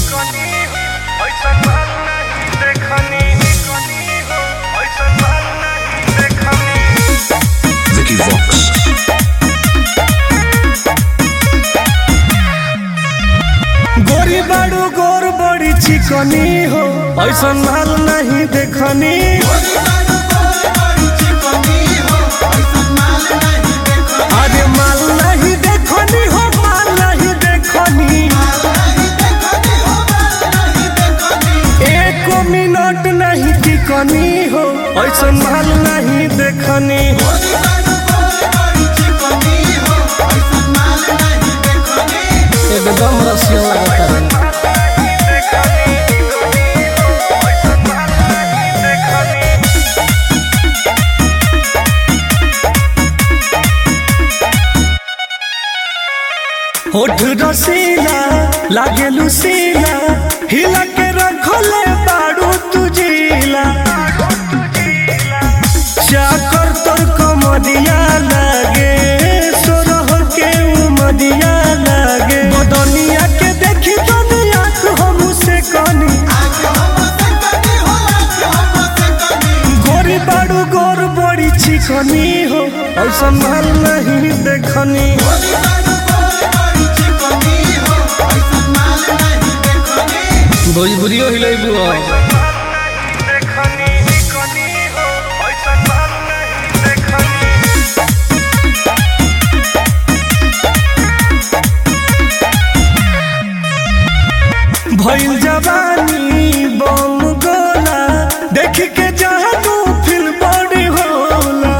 Vicky Vox. गोरी बाड़ू गोर बड़ी चिकनी हो ऐसा माल नहीं देखनी अरे माल नहीं देखनी हो माल नहीं देखनी एक मिनट नहीं टिकनी हो ऐसा माल नहीं देखनी एकदम रसिया लगता है होठ रसीला लागे लुसीला हिला के रखले बाड़ू तुझीला चाकर तोर कमरिया लागे सोरह के उमरिया लागे बदनिया के देखी दुनिया हम से कनी गोरी बाड़ू गोर बड़ी चिकनी हो और संभाल नहीं देखनी भोजपुरियो हिलेबू भइल जवानी बम गोला देख के जादू फिल बड़ी होला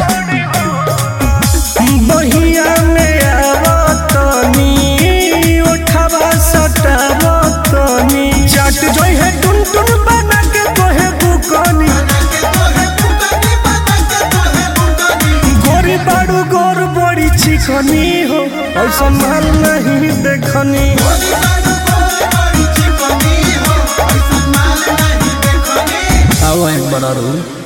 बहिया में आवतनी उठावा सटावतनी चाट जोई है टुन टुन बना के तोहे बुकनी गोरी बाड़ू गोर बड़ी चिकनी हो और संभाल नहीं देखनी आओ एक बड़ा रू